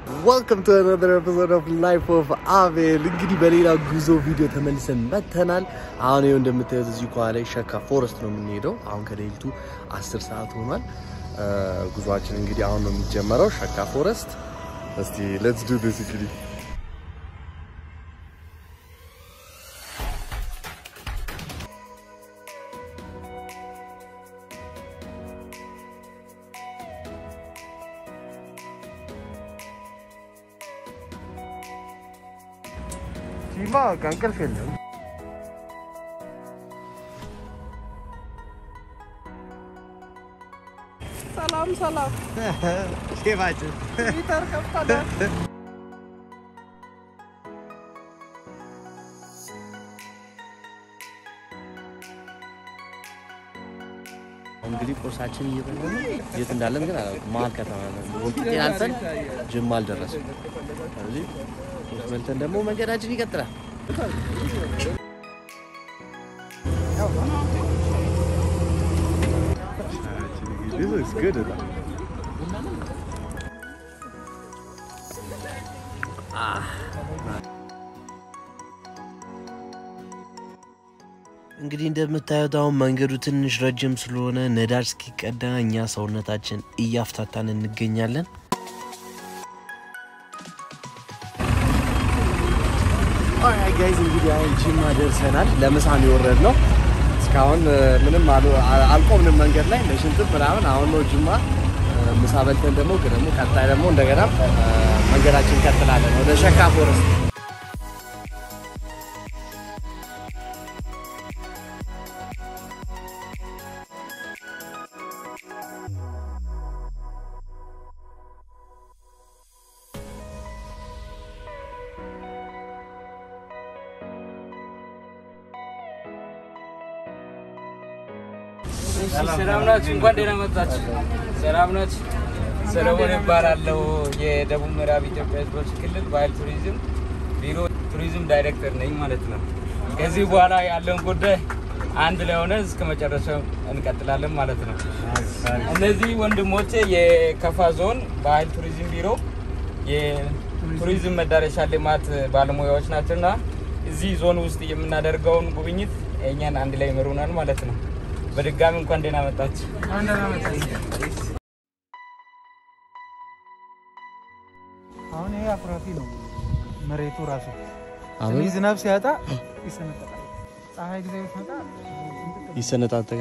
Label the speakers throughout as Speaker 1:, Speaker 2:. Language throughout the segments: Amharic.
Speaker 1: ወልካም ቱ አናዘር ኤፒሶድ ኦፍ ላይፍ ኦፍ አቤል። እንግዲህ በሌላ ጉዞ ቪዲዮ ተመልሰን መተናል። አሁን ይኸው እንደምታዩት እዚህ ከኋላ ላይ ሸካ ፎረስት ነው የምንሄደው። አሁን ከሌሊቱ 10 ሰዓት ሆኗል። ጉዟችን እንግዲህ አሁን ነው የሚጀመረው ሸካ ፎረስት። እስቲ ሌትስ ዱ ዲስ እንግዲህ ሲማ እንቅልፍ የለም።
Speaker 2: ሰላም ሰላም፣
Speaker 1: ሼፋችን
Speaker 2: ሊተር ከፍታለ
Speaker 1: እንግዲህ ቁርሳችን እየበላን ነው። የት እንዳለን ግን አላውቅም። መሀል ከተማ ነው። ወልቂጤን አልፈን ጅማ አልደረስም። ስለዚህ ቁርስ በልተን ደግሞ መንገዳችን ይቀጥላል። This looks good. እንግዲህ እንደምታዩት አሁን መንገዱ ትንሽ ረጅም ስለሆነ ነዳጅ እስኪቀዳ እኛ ሰውነታችን እያፍታታን እንገኛለን። ጋይዝ እንግዲህ አሁን ጂማ ደርሰናል። ለምሳም የወረድ ነው። እስካሁን ምንም አልቆምንም መንገድ ላይ ለሽንትም ምናምን። አሁን ነው ጅማ ምሳ በልተን ደግሞ ደግሞ ቀጣይ ደግሞ እንደገና መንገዳችን እንቀጥላለን ወደ ሸካ ፎረስት።
Speaker 2: ሰላም ናችሁ? እንኳን ደህና መጣችሁ። ሰላም ናችሁ? ሰለሞን እባላለሁ። የደቡብ ምዕራብ ኢትዮጵያ ሕዝቦች ክልል ባህል ቱሪዝም ቢሮ ቱሪዝም ዳይሬክተር ነኝ ማለት ነው። ከዚህ በኋላ ያለውን ጉዳይ አንድ ላይ ሆነ እስከ መጨረሻው እንቀጥላለን ማለት ነው። እነዚህ ወንድሞቼ የከፋ ዞን ባህል ቱሪዝም ቢሮ የቱሪዝም መዳረሻ ልማት ባለሙያዎች ናቸውና እዚህ ዞን ውስጥ የምናደርገውን ጉብኝት እኛን አንድ ላይ ይመሩናል ማለት ነው። በድጋሚ እንኳን ደህና መጣችሁ።
Speaker 3: አሁን ይሄ አኩራፊ ነው መሬቱ ራሱ
Speaker 1: አሁን
Speaker 3: ትንሽ ዝናብ ሲያጣ ይሰነጠቃል። ፀሐይ ጊዜ ሲመጣ
Speaker 1: ይሰነጣጠቃል።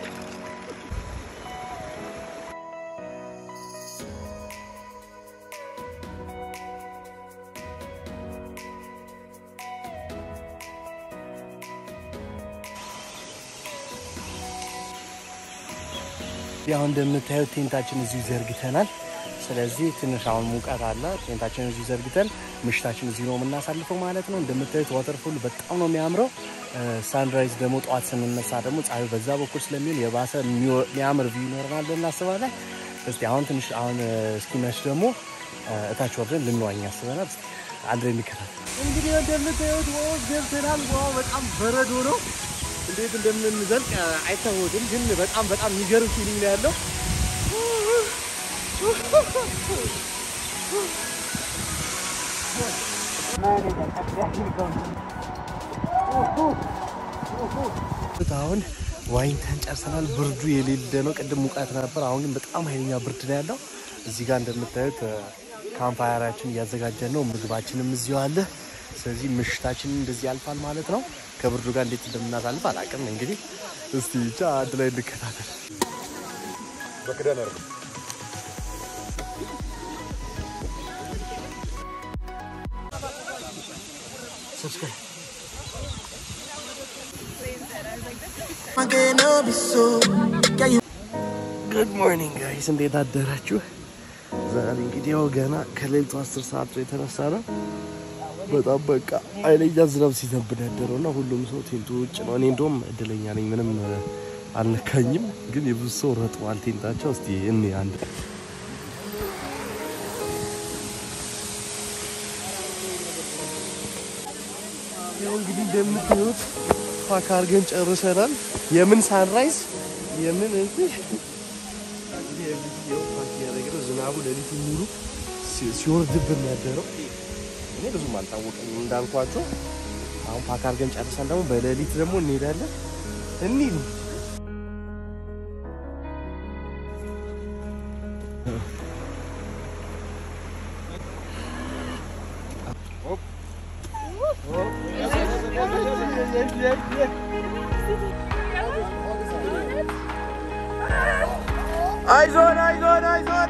Speaker 1: ያው እንደምታዩት ቴንታችን እዚሁ ዘርግተናል። ስለዚህ ትንሽ አሁን ሙቀት አለ። ቴንታችን እዚሁ ዘርግተን ምሽታችን እዚሁ ነው የምናሳልፈው ማለት ነው። እንደምታዩት ዋተርፉል በጣም ነው የሚያምረው። ሳንራይዝ ደግሞ ጠዋት ስንነሳ ደግሞ ፀሐዩ በዛ በኩል ስለሚሆን የባሰ የሚያምር ቪው ይኖረናል ብለን እናስባለን። እስቲ አሁን ትንሽ አሁን እስኪመሽ ደግሞ እታች ወርደን ልንዋኝ ያስበናል። እስኪ አንድ ላይ እንከታተል። እንግዲህ እንደምታዩት ውሃ ውስጥ ገብተናል። ውሃው በጣም በረዶ ነው። እንዴት እንደምንዘልቅ አይታወቅም፣ ግን በጣም በጣም የሚገርም ፊሊንግ ነው ያለው። አሁን ዋኝተን ጨርሰናል። ብርዱ የሌለ ነው። ቅድም ሙቀት ነበር፣ አሁን ግን በጣም ኃይለኛ ብርድ ነው ያለው። እዚህ ጋር እንደምታዩት ካምፓየራችን እያዘጋጀን ነው። ምግባችንም እዚሁ አለ። ስለዚህ ምሽታችን እንደዚህ ያልፋል ማለት ነው። ከብርዱ ጋር እንዴት እንደምናሳልፍ አላውቅም። እንግዲህ እስቲ ብቻ አንድ ላይ እንከታተል። ጉድ ሞርኒንግ ጋይስ እንዴት አደራችሁ? ዛሬ እንግዲህ ያው ገና ከሌሊቱ አስር ሰዓት ነው የተነሳ ነው። በጣም በቃ ኃይለኛ ዝናብ ሲዘንብ ያደረው እና ሁሉም ሰው ቴንቱ ውጭ ነው። እኔ እንደውም እድለኛ ነኝ፣ ምንም አልነካኝም። ግን የብዙ ሰው ረጥቧል ቴንታቸው። እስቲ እኔ አንድ ያው እንግዲህ እንደምታዩት ፓክ አድርገን ጨርሰናል። የምን ሳንራይዝ የምን እዚህ ዝናቡ ሌሊቱ ሙሉ ሲ- ሲወርድብን ያደረው እኔ ብዙም አልታወቀም እንዳልኳቸው። አሁን ፓክ አድርገን ጨርሰን ደግሞ በሌሊት ደግሞ እንሄዳለን እንሂድ አይዞን አይዞን አይዞን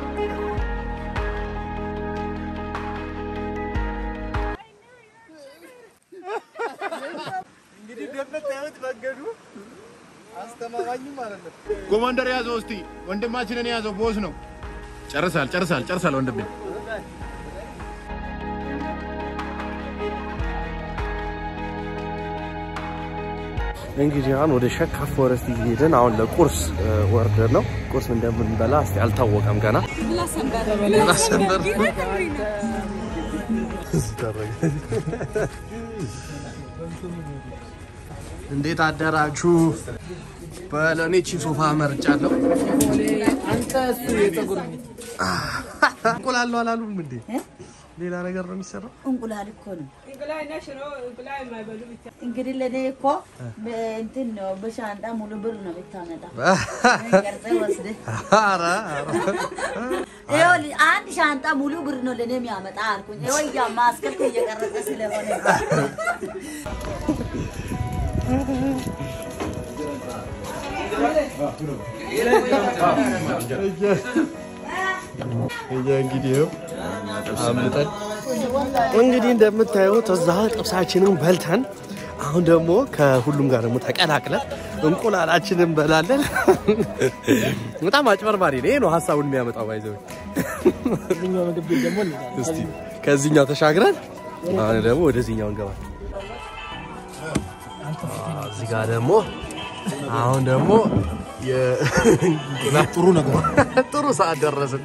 Speaker 1: እንግዲህ እንደምታዩት መንገዱ አስተማማኝም አይደለም።
Speaker 4: ኮማንደር ያዘው እስቲ ወንድማችንን ያዘው። ቦስ ነው። ጨርሳል ጨርሳል ጨርሳል ወንድሜ።
Speaker 1: እንግዲህ አሁን ወደ ሸካ ፎረስት እየሄድን አሁን ለቁርስ እ፣ ወርደን ነው። ቁርስ እንደምንበላ እስቲ አልታወቀም ገና። ላሰንበር እንዴት አደራችሁ? በለኔ ቺ ሶፋ መርጫለሁ። እንቁላል ነው አላሉም እንዴ? ሌላ ነገር ነው የሚሰራው።
Speaker 5: እንቁላል እኮ ነው። እንግዲህ ለእኔ እኮ እንትን ነው በሻንጣ ሙሉ ብር ነው ብታመጣ ቀርጸህ ወስደህ
Speaker 1: ኧረ ኧረ
Speaker 5: ይኸውልህ አንድ ሻንጣ ሙሉ ብር ነው ለእኔ የሚያመጣ አልኩኝ። ይኸው እያ ማስከፍ እየቀረጸ ስለሆነ
Speaker 1: እኛ እንግዲህ ይኸው አምልጠን እንግዲህ እንደምታዩት እዛ ጥብሳችንን በልተን አሁን ደግሞ ከሁሉም ጋር ደግሞ ተቀላቅለን እንቁላላችንን እንበላለን። በጣም አጭበርባሪ ነው። ይሄ ነው ሀሳቡን የሚያመጣው ባይዘው። እስቲ ከዚህኛው ተሻግረን አሁን ደግሞ ወደዚህኛው እንገባለን። እዚህ ጋር ደግሞ አሁን ደግሞ ጥሩ ነገር ጥሩ ሰዓት ደረስን።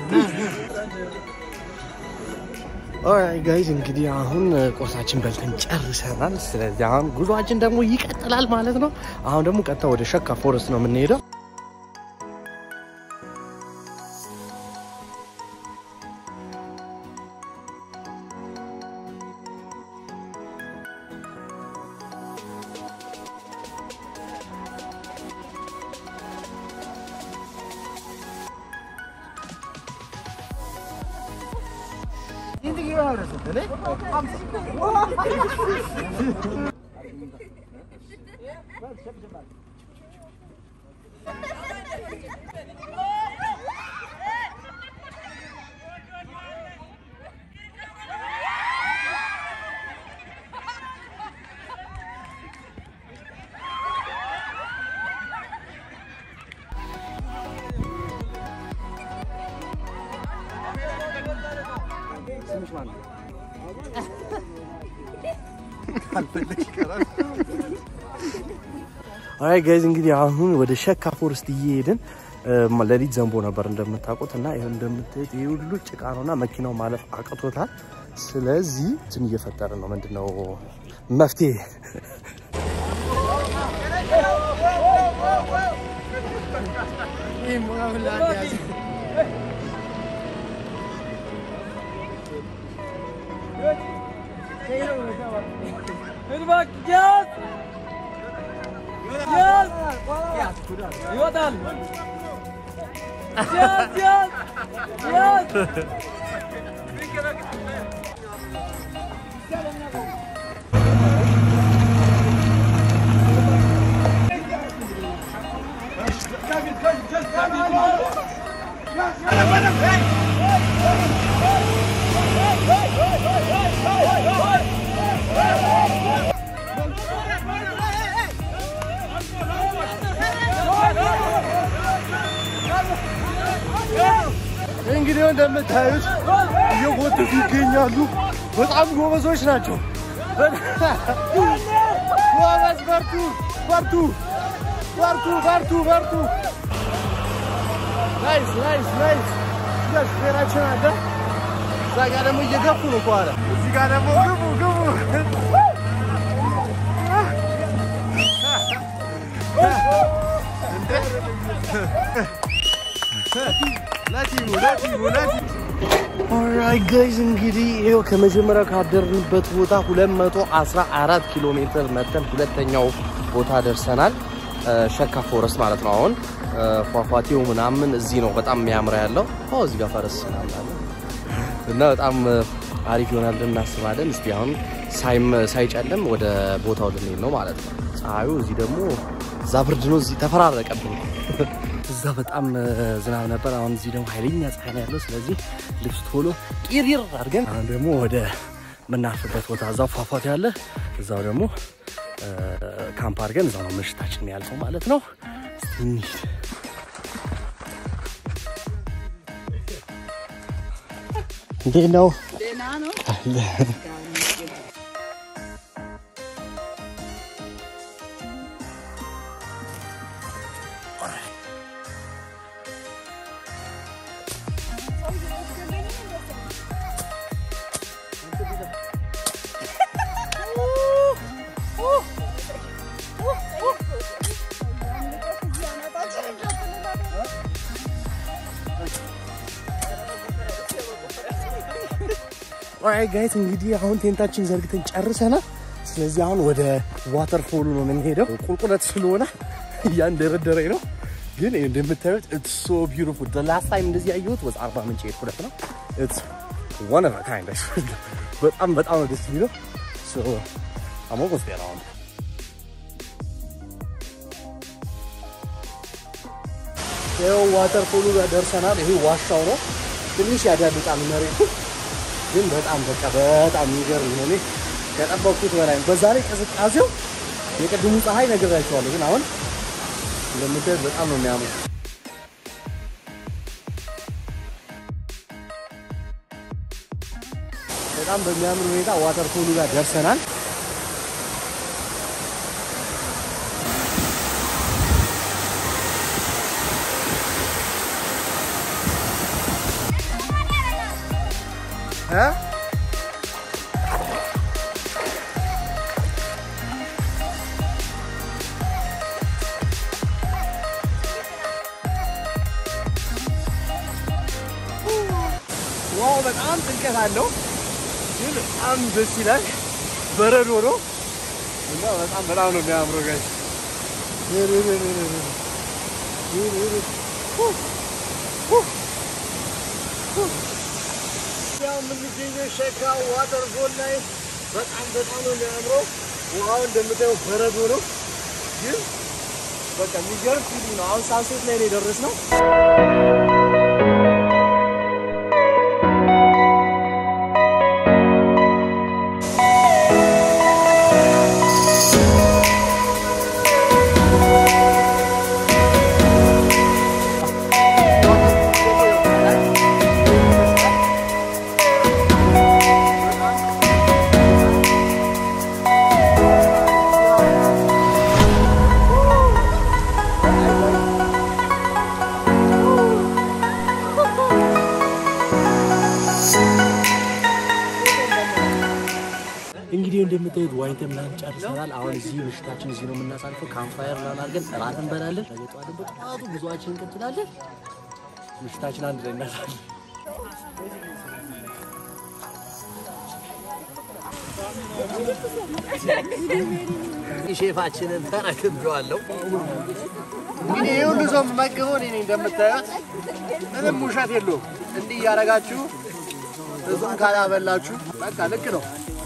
Speaker 1: ኦራይት ጋይዝ እንግዲህ አሁን ቁርሳችን በልተን ጨርሰናል። ስለዚህ አሁን ጉዟችን ደግሞ ይቀጥላል ማለት ነው። አሁን ደግሞ ቀጥታ ወደ ሸካ ፎረስት ነው የምንሄደው። አይ ጋይዝ እንግዲህ አሁን ወደ ሸካ ፎረስት እየሄድን እ፣ ሌሊት ዘንቦ ነበር እንደምታውቁት እና ይኸው እንደምታዩት ይህ ሁሉ ጭቃ ነውና መኪናው ማለፍ አቅቶታል። ስለዚህ እንትን እየፈጠርን ነው። ምንድነው መፍትሄ እንግዲህ እንደምታዩት እየጎተቱ ይገኛሉ። በጣም ጎበዞች ናቸው። ጎበዝ፣ በርቱ፣ በርቱ፣ በርቱ፣ በርቱ፣ በርቱ። ናይስ፣ ናይስ፣ ናይስ። እዚጋ ሹፌራችን አለ። እዛ ጋ ደግሞ እየገፉ ነው ከኋላ። እዚህ ጋ ደግሞ ግቡ፣ ግቡ። እንዴ! ለቲሙ ለቲሙ ለቲሙ ኦራይት ጋይዝ እንግዲህ ይኸው ከመጀመሪያው ካደርንበት ቦታ 214 ኪሎ ሜትር መተን ሁለተኛው ቦታ ደርሰናል። እ፣ ሸካ ፎረስት ማለት ነው። አሁን እ፣ ፏፏቴው ምናምን እዚህ ነው በጣም የሚያምረው ያለው። ኦ እዚህ ጋር ፈረስ ምናምን አለ እና በጣም እ፣ አሪፍ ይሆናል ብለን እናስባለን። እስቲ አሁን ሳይም ሳይጨልም ወደ ቦታው ልንሄድ ነው ማለት ነው። ፀሐዩ እዚህ ደግሞ እዛ ብርድ ነው፣ እዚህ ተፈራረቀብን። እዛ በጣም እ፣ ዝናብ ነበር። አሁን እዚህ ደግሞ ኃይለኛ ፀሐይ ነው ያለው። ስለዚህ ልብስ ቶሎ ቂሪር አድርገን አሁን ደግሞ ወደ ምናርፍበት ቦታ እዛው ፏፏቴ አለ። እዛው ደግሞ እ፣ ካምፕ አድርገን እዛው ነው ምሽታችን የሚያልፈው ማለት ነው። እስቲ እንሂድ። እንዴት ነው? አለ። ኦራይት ጋይስ እንግዲህ አሁን ቴንታችን ዘርግተን ጨርሰናል። ስለዚህ አሁን ወደ ዋተር ፎሉ ነው የምንሄደው። ቁልቁለት ስለሆነ እያንደረደረኝ ነው፣ ግን እንደምታዩት ኢትስ ሶ ቢዩቲፉል። ዘ ላስት ታይም እንደዚህ ያየሁት ወዝ አርባ ምንጭ ሄድኩለት ነው። ኢትስ ዋን ኦፍ ካይንድ በጣም በጣም ነው ደስ የሚለው። ሶ አም ኦልሞስት ዜር አሁን ይኸው ዋተር ፎሉ ጋር ደርሰናል። ይሄ ዋሻው ነው። ትንሽ ያዳልጣል መሬቱ ግን በጣም በቃ በጣም የሚገርም ነው። እኔ ከጠበቅኩት በላይ ነው። በዛ ላይ ቅዝቃዜው የቅድሙ ፀሐይ ነግራቸዋለሁ፣ ግን አሁን እንደምታዩት በጣም ነው የሚያምሩ። በጣም በሚያምር ሁኔታ ዋተር ፎሉ ጋር ደርሰናል። እ ዋው በጣም ጥልቀት አለው፣ ግን በጣም ደስ ይላል። በረዶ ነው እና በጣም በጣም ነው የሚያምረው ጋይስ። ያው የምንገኘው ሸካ ዋተርፎል ላይ በጣም በጣም ነው የሚያምረው። ውሃው እንደምታየው በረዶ ነው፣ ግን በቃ የሚገርም ፊሊንግ ነው። አሁን ሳንሴት ላይ ነው የደረስነው። እንግዲህ እንደምታዩት ዋኝተን ምናምን ጨርሰናል። አሁን እዚህ ምሽታችን እዚህ ነው የምናሳልፈው። ካምፋየር ምናምን አድርገን እራት እንበላለን። ነገ ጠዋት ደግሞ ጠዋቱ ጉዞአችን እንቀጥላለን። ምሽታችን አንድ ላይ እናሳልፍ። ሼፋችንን ተረክቤዋለሁ። እንግዲህ ይህ ሁሉ ሰው የምመግበው እኔ ነኝ። እንደምታዩት ምንም ውሸት የለውም። እንዲህ እያደረጋችሁ ብዙም ካላበላችሁ በቃ ልክ ነው።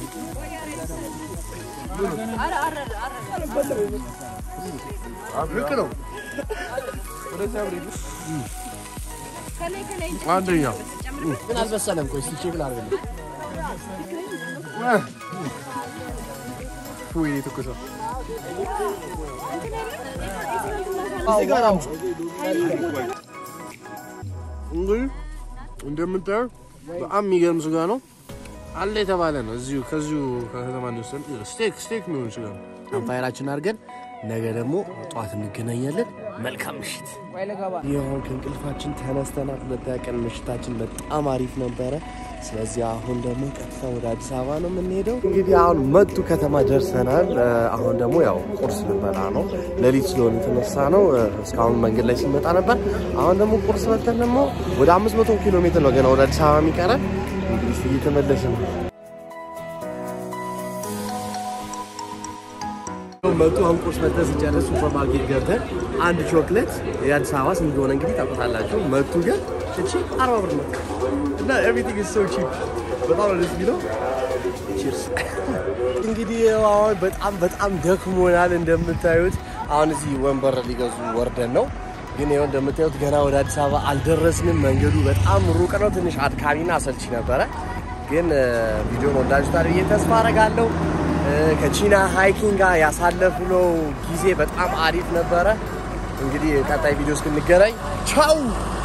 Speaker 1: ልክ ነው። አንደኛ ግን አልበሰለም። ቆይ እስኪ ቼክ ላድርግልህ። ወይ ትኩስ ነው። እዚህ ጋር አምጪ። እንግዲህ እንደምታየው በጣም የሚገርም ስጋ ነው አለ የተባለ ነው። እዚሁ ከዚሁ ከከተማ እንደወሰን ስቴክ ስቴክ የሚሆን ስጋ ነው። አምፓየራችን አድርገን ነገ ደግሞ ጠዋት እንገናኛለን። መልካም ምሽት። ይሁን ከእንቅልፋችን ተነስተናል። ሁለተኛ ቀን ምሽታችን በጣም አሪፍ ነበረ። ስለዚህ አሁን ደግሞ ቀጥታ ወደ አዲስ አበባ ነው የምንሄደው። እንግዲህ አሁን መቱ ከተማ ደርሰናል። እ፣ አሁን ደግሞ ያው ቁርስ ልንበላ ነው። ሌሊት ስለሆነ የተነሳ ነው። እ፣ እስካሁን መንገድ ላይ ስንመጣ ነበር። አሁን ደግሞ ቁርስ በልተን ደግሞ ወደ 500 ኪሎ ሜትር ነው ገና ወደ አዲስ አበባ የሚቀረን። እንግዲህ እየተመለስን ነው። መጡ አሁን ቁርስ በልተን ስንጨርስ ሱፐር ማርኬት ገብተን አንድ ቾክሌት የአዲስ አበባ ስንት እንደሆነ እንግዲህ ታውቁታላችሁ። መቱ ግን እቺ አርባ ብር ነው እና ኤቭሪቲንግ ኢዝ ሶ ቺፕ በጣም ነው ደስ የሚለው። ቺርስ እንግዲህ አሁን በጣም በጣም ደክሞናል እንደምታዩት። አሁን እዚህ ወንበር ሊገዙ ወርደን ነው ግን ይኸው እንደምታዩት ገና ወደ አዲስ አበባ አልደረስንም። መንገዱ በጣም ሩቅ ነው። ትንሽ አድካሚና አሰልቺ ነበረ። ግን ቪዲዮን ወዳጅታል ብዬ ተስፋ አረጋለሁ። ከቺና ሃይኪንግ ጋር ያሳለፍነው ጊዜ በጣም አሪፍ ነበረ። እንግዲህ ቀጣይ ቪዲዮ እስክንገናኝ ቻው።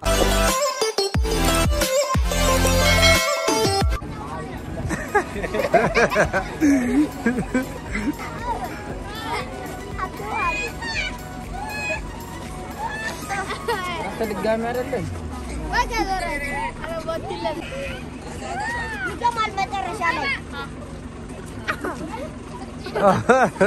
Speaker 2: ድጋሚ አይደለም
Speaker 6: ይገማል መጨረሻ ላይ